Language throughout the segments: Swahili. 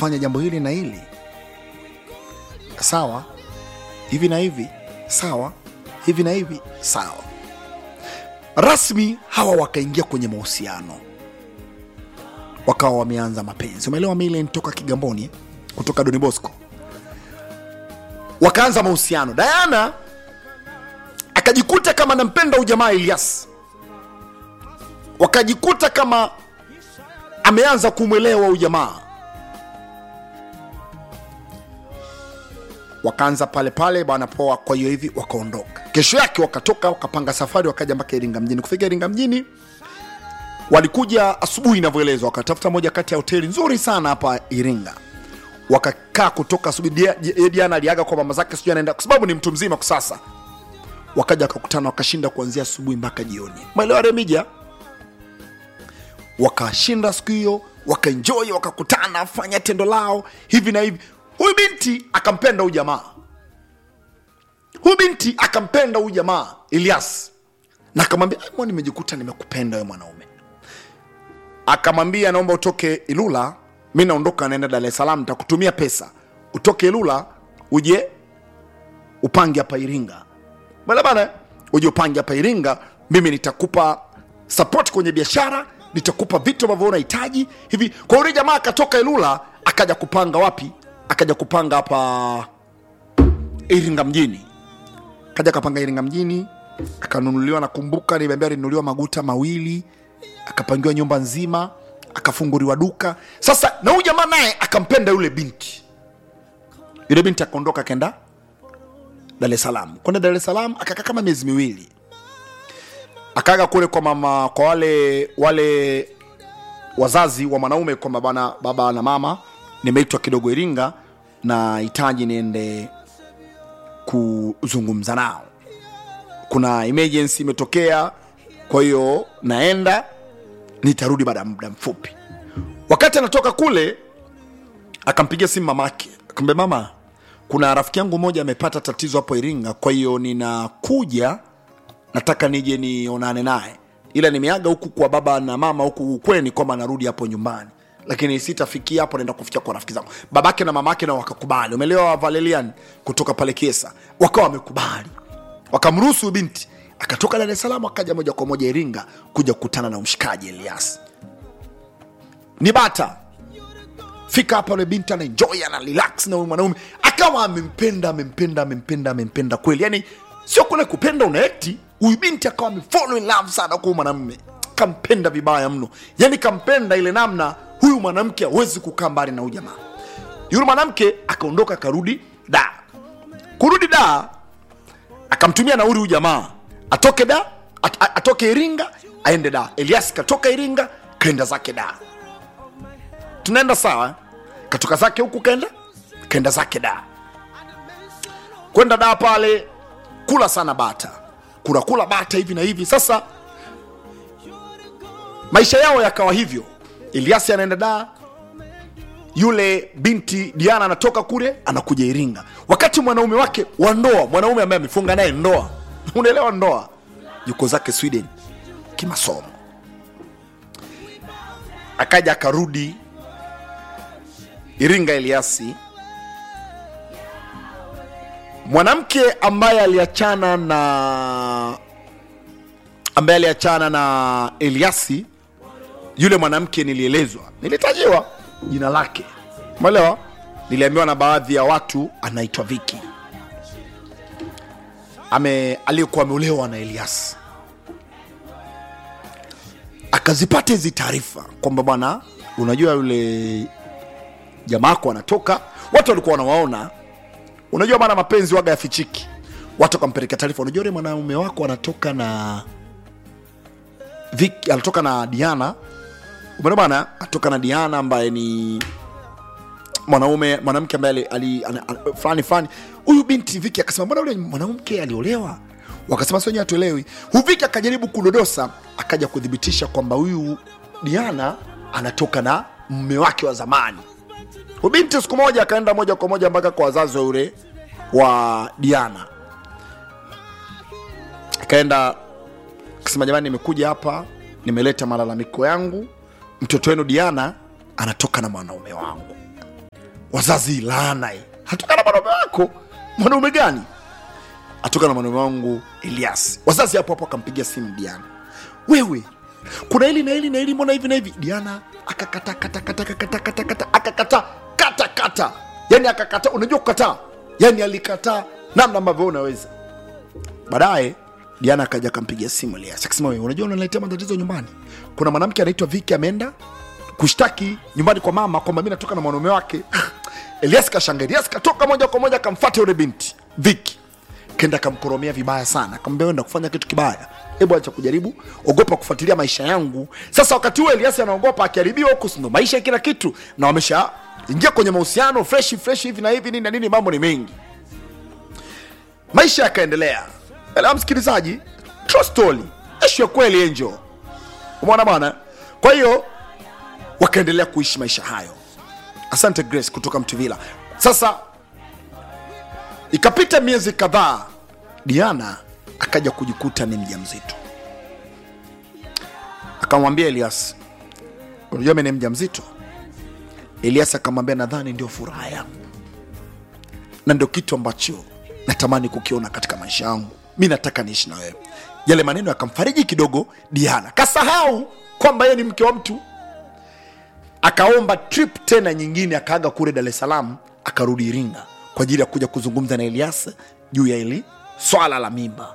kufanya jambo hili na hili sawa hivi na hivi sawa hivi na hivi sawa rasmi hawa wakaingia kwenye mahusiano wakawa wameanza mapenzi umeelewa milen toka kigamboni kutoka doni bosco wakaanza mahusiano diana akajikuta kama nampenda ujamaa elias wakajikuta kama ameanza kumwelewa ujamaa wakaanza pale pale bwana poa kwa hiyo hivi wakaondoka kesho yake wakatoka wakapanga safari wakaja mpaka iringa mjini kufika iringa mjini walikuja asubuhi inavyoelezwa wakatafuta moja kati ya hoteli nzuri sana hapa iringa wakakaa kutoka asubuhi Dia- Dia- diana aliaga kwa mama zake sijui anaenda kwa sababu ni mtu mzima kwa sasa wakaja wakakutana wakashinda kuanzia asubuhi mpaka jioni maelewa remija wakashinda siku hiyo wakaenjoy wakakutana fanya tendo lao hivi na hivi huyu binti akampenda huyu jamaa huyu binti akampenda huyu jamaa Elias na akamwambia "Ai, mbona nimejikuta nimekupenda wewe mwanaume akamwambia naomba utoke Ilula mi naondoka naenda Dar es Salaam nitakutumia pesa utoke Ilula uje upange hapa Iringa bana bana uje upange hapa Iringa mimi nitakupa support kwenye biashara nitakupa vitu ambavyo unahitaji hivi kwa yule jamaa akatoka Ilula akaja kupanga wapi akaja kupanga hapa Iringa mjini kaja akapanga Iringa mjini akanunuliwa nakumbuka nimeambia alinunuliwa maguta mawili akapangiwa nyumba nzima akafunguliwa duka sasa na huyu jamaa naye akampenda yule binti yule binti akaondoka akaenda Dar es Salaam kwenda Dar es Salaam akakaa kama miezi miwili akaga kule kwa mama kwa wale wale wazazi wa mwanaume kwamba bana baba na mama nimeitwa kidogo Iringa na hitaji niende kuzungumza nao kuna emergency imetokea kwa hiyo naenda nitarudi baada ya muda mfupi wakati anatoka kule akampigia simu mamake akamwambia mama kuna rafiki yangu mmoja amepata tatizo hapo iringa kwa hiyo ninakuja nataka nije nionane naye ila nimeaga huku kwa baba na mama huku ukweni kwamba narudi hapo nyumbani lakini sitafikia hapo naenda kufikia kwa rafiki zangu babake na mamake na wakakubali umeelewa valelian kutoka pale kesa wakawa wamekubali wakamruhusu huyu binti akatoka dar es salaam akaja moja kwa moja iringa kuja kukutana na mshikaji elias ni bata fika hapa yule binti anaenjoy ana relax na huyu mwanaume akawa amempenda amempenda amempenda amempenda kweli yani sio kule kupenda unaekti huyu binti akawa amefall in love sana kwa huyu mwanamume kampenda vibaya mno yani kampenda ile namna huyu mwanamke hawezi kukaa mbali na huyu jamaa yule mwanamke akaondoka akarudi da kurudi da akamtumia nauri huyu jamaa atoke da at, at, atoke iringa aende da elias katoka iringa kaenda zake da tunaenda sawa eh? katoka zake huku kaenda kaenda zake da kwenda da pale kula sana bata kula kula bata hivi na hivi sasa maisha yao yakawa hivyo eliasi anaenda da yule binti diana anatoka kule anakuja iringa wakati mwanaume wake wa ndoa mwanaume ambaye amefunga naye ndoa unaelewa ndoa yuko zake sweden kimasomo akaja akarudi iringa eliasi mwanamke ambaye aliachana na ambaye aliachana na eliasi yule mwanamke nilielezwa nilitajiwa jina lake umeelewa niliambiwa na baadhi ya watu anaitwa viki ame aliyekuwa ameolewa na elias akazipata hizi taarifa kwamba bwana unajua yule jamaako anatoka watu walikuwa wanawaona unajua bana mapenzi waga yafichiki watu wakampelekea taarifa unajua yule mwanaume wako anatoka na Vic, anatoka na diana umeona bana anatoka na diana ambaye ni mwanaume mwanamke ambaye ali- ali- ana- ana- fulani fulani huyu binti viki akasema mbona yule mwanamke aliolewa wakasema sio wenyewe hatuelewi huyu viki akajaribu kudodosa akaja kuthibitisha kwamba huyu diana anatoka na mme wake wa zamani huyu binti siku moja akaenda moja kwa moja mpaka kwa wazazi wa yule wa diana akaenda akasema jamani nimekuja hapa nimeleta malalamiko yangu mtoto wenu diana anatoka na mwanaume wangu wazazi laana hii. hatoka na mwanaume wako mwanaume gani atoka na mwanaume wangu elias wazazi hapo hapo akampigia simu diana wewe kuna hili na hili na hili mbona hivi na hivi diana akakata kata kata kata kata kata akakata kata kata yani akakata unajua kukataa yani alikataa namna ambavyo unaweza baadaye diana akaja akampigia simu elias akasema wewe unajua unaletea matatizo nyumbani kuna mwanamke anaitwa viki ameenda kushtaki nyumbani kwa mama kwamba mi natoka na mwanaume wake elias kashanga elias katoka moja kwa moja akamfata yule binti viki kenda akamkoromea vibaya sana akamwambia enda kufanya kitu kibaya hebu acha kujaribu ogopa kufuatilia maisha yangu sasa wakati huo elias anaogopa akiharibiwa huku sindo maisha ya kila kitu na wamesha ingia kwenye mahusiano fresh fresh hivi na hivi nini na nini mambo ni mengi maisha yakaendelea Elewa msikilizaji true story ishu ya kweli enjo umeona bwana kwa hiyo wakaendelea kuishi maisha hayo asante grace kutoka mtuvila sasa ikapita miezi kadhaa diana akaja kujikuta ni mja mzito akamwambia elias unajua mi ni mja mzito elias akamwambia nadhani ndio furaha yangu na ndio kitu ambacho natamani kukiona katika maisha yangu mi nataka niishi na wewe yale maneno yakamfariji kidogo diana kasahau kwamba yeye ni mke wa mtu akaomba trip tena nyingine akaaga kule dar es salaam akarudi iringa kwa ajili ya kuja kuzungumza na elias juu ya ili swala la mimba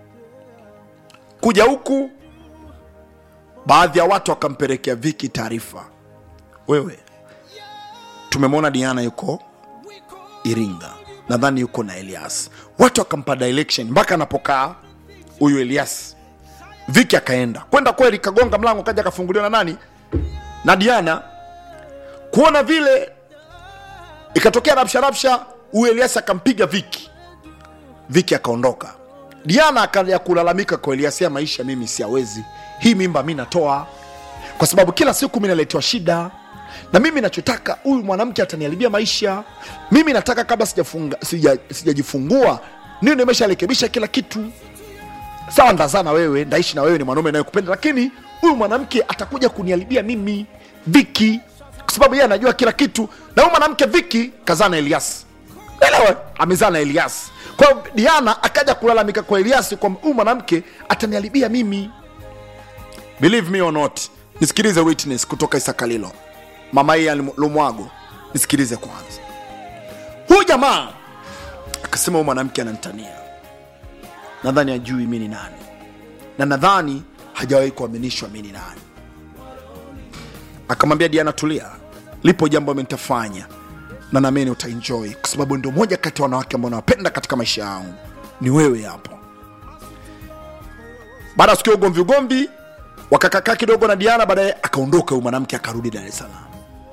kuja huku baadhi ya watu wakampelekea viki taarifa wewe tumemwona diana yuko iringa nadhani yuko na elias watu wakampa direction mpaka anapokaa huyu elias viki akaenda kwenda kweli kagonga mlango kaja akafunguliwa na nani na diana kuona vile ikatokea rabsha rabsha huyu elias akampiga viki viki akaondoka diana akaja kulalamika kwa elias ya maisha mimi siawezi hii mimba mi natoa kwa sababu kila siku mi naletewa shida na mimi nachotaka huyu mwanamke ataniharibia maisha mimi nataka kabla sijafunga- sija- sijajifungua niyo nimesharekebisha kila kitu sawa ndazaa na wewe ndaishi na wewe ni mwanaume nayekupenda lakini huyu mwanamke atakuja kuniharibia mimi viki kwa sababu yeye anajua kila kitu na huyu mwanamke viki kazaa na elias elewe amezaa na elias kwa hiyo diana akaja kulalamika kwa elias kwamba huyu mwanamke ataniharibia mimi believe me or not nisikilize witness kutoka isakalilo mama hii ya lumwago nisikilize kwanza huyu jamaa akasema huyu mwanamke ananitania nadhani ajui mi ni nani na nadhani hajawahi kuaminishwa mi ni nani akamwambia diana tulia lipo jambo amenitafanya na nameni utaenjoy kwa sababu ndio moja kati ya wanawake ambao nawapenda katika maisha yangu ni wewe hapo baada ya sikia ugomvi ugomvi wakakakaa kidogo na diana baadaye akaondoka huyu mwanamke akarudi dar es salaam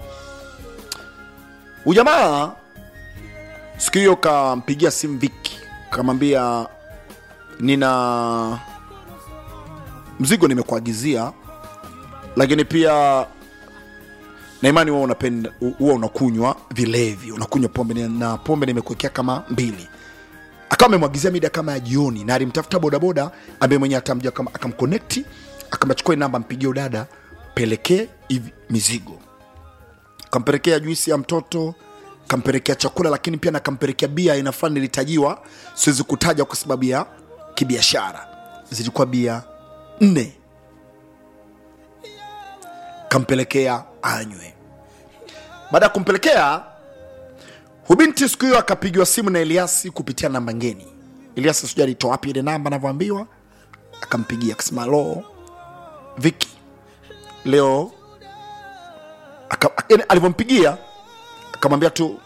ujamaa siku hiyo kampigia simu viki kamwambia nina mzigo nimekuagizia lakini pia na imani huwa unapenda huwa unakunywa vilevi unakunywa pombe na pombe nimekuwekea kama mbili akawa amemwagizia mida kama ya jioni na alimtafuta bodaboda ambaye mwenye atamja kama akamkonekti akamachukua namba mpigie udada pelekee hivi mizigo kampelekea juisi ya mtoto kampelekea chakula lakini pia nakampelekea bia aina fulani ilitajiwa siwezi kutaja kwa sababu ya kibiashara zilikuwa bia nne kampelekea anywe baada ya kumpelekea hubinti siku hiyo akapigiwa simu na eliasi kupitia namba ngeni eliasi sijui alitoa wapi ile namba anavyoambiwa akampigia akasema lo viki leo aka- yaani alivyompigia akamwambia tu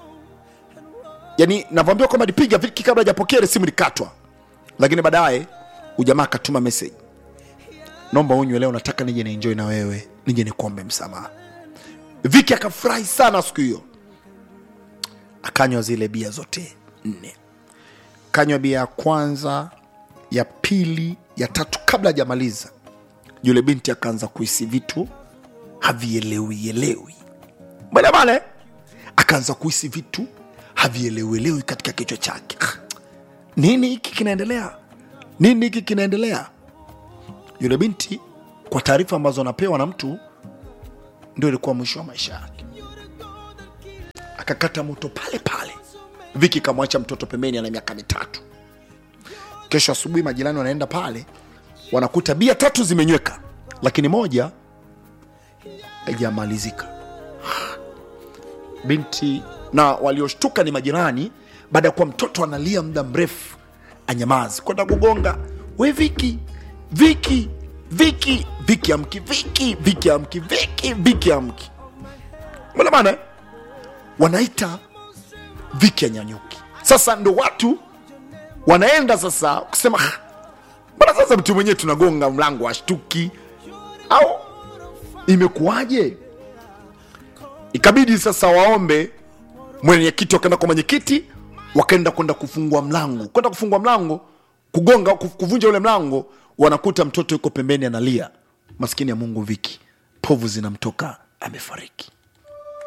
yani navyoambiwa kwamba alipiga viki kabla hajapokea ile simu likatwa lakini baadaye ujamaa akatuma message naomba unywe leo nataka nije nienjoy na wewe nije nikuombe msamaha viki akafurahi sana siku hiyo akanywa zile bia zote nne kanywa bia ya kwanza ya pili ya tatu kabla hajamaliza yule binti akaanza kuhisi vitu havielewielewi bale bale akaanza kuhisi vitu havielewielewi katika kichwa chake Ah, nini hiki kinaendelea nini hiki kinaendelea yule binti kwa taarifa ambazo anapewa na mtu ndio ilikuwa mwisho wa maisha yake akakata moto pale pale viki kamwacha mtoto pembeni ana miaka mitatu kesho asubuhi majirani wanaenda pale wanakuta bia tatu zimenyweka lakini moja haijamalizika binti na walioshtuka ni majirani baada ya kuwa mtoto analia muda mrefu anyamazi kwenda kugonga we viki viki viki viki amki viki viki amki viki viki amki mbona maana eh? wanaita viki anyanyuki sasa ndo watu wanaenda sasa kusema "Ah, mbona sasa mtu mwenyewe tunagonga mlango ashtuki au imekuwaje ikabidi sasa waombe mwenyekiti wakaenda kwa mwenyekiti wakaenda kwenda kufungua mlango kwenda kufungua mlango kugonga kuf- kuvunja ule mlango wanakuta mtoto yuko pembeni analia maskini ya mungu viki povu zinamtoka amefariki